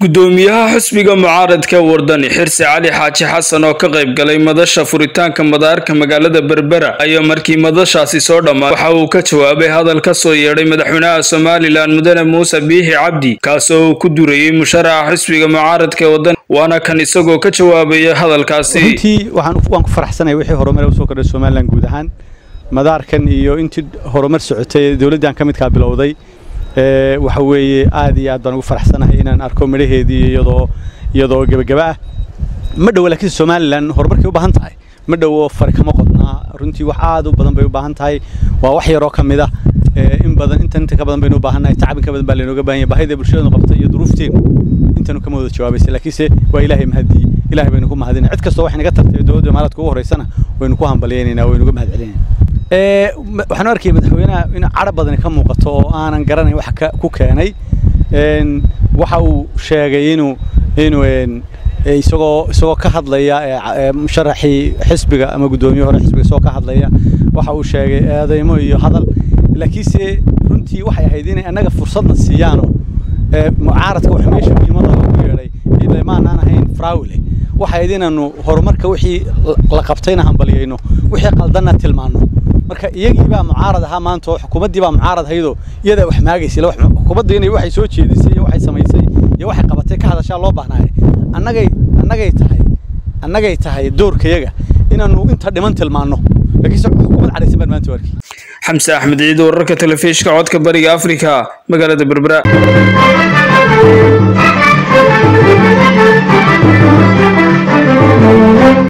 gudoomiyaha xisbiga mucaaradka wardani xirsi cali xaaji xasan oo ka qayb galay madasha furitaanka madaarka magaalada berbera ayaa markii madashaasi soo dhammaa waxa uu ka jawaabay hadal ka soo yeedhay madaxweynaha somalilan mudane muuse biixi cabdi kaasoo uu ku durayey musharaxa xisbiga mucaaradka wadani waana kan isagoo ka jawaabaya hadalkaasi runtii waan ku faraxsanaya wixii horumar usoo kordhay somalilan guud ahaan madaarkan iyo intii horumar socotay dowladdan ka midkaa bilowday waxa weeye aad iyo aad baan ugu faraxsanahay inaan arko midhaheedii iyadoo iyadoo gebagaba ah ma dhowo laakiin somalilan horumarkay u baahan tahay ma dhowo fari kama qodnaa runtii wax aad u badan bay u baahan tahay waa wax yaroo ka mid ah in badan intan inta ka badan baynu u baahannahay tacab in ka badan baa laynooga baahan yahay baahida bulshadanu qabta iyo duruufteenu intanu kama wada jawaabaysa laakiinse waa ilaahay mahadii ilaahay baynu ku mahadinay cid kastoo wax inaga tartay dowladda imaaraadka ugu horeysana waynu ku hambalyeynayna waynu uga mahad celinayna waxaan arkayay madaxweynaha in cadho badani ka muuqato oo aanan garanayn wax ku keenay waxa uu sheegay inuu inuu isagoo isagoo ka hadlaya musharaxii xisbiga ama guddoomiye hore xisbiga isagoo ka hadlaya waxa uu sheegay eedeymo iyo hadal laakiinse runtii waxay ahayd inay annaga fursadna siiyaano mucaaradka wax meesha muhiimada lagu yeedhay ila maanaan ahayn fraawile waxay ahayd inaanu horumarka wixii la qabtayna hambalyayno wixii qaldanna tilmaanno marka iyagii baa mucaarad ahaa maanta oo xukuumaddii baa mucaarad haydoo iyadaa wax maagaysay xukuumadda inay waxay soo jeedisay iyo waxay samaysay iyo waxay qabatay ka hadashaa loo baahnaaye annagay annagay tahay annagay tahay doorkayaga inaanu inta dhiman tilmaanno laakiinse xukuumad cadhaysan baan maanta arkay xamse axmed ciid wararka telefishka codka bariga afrika magaalada berbera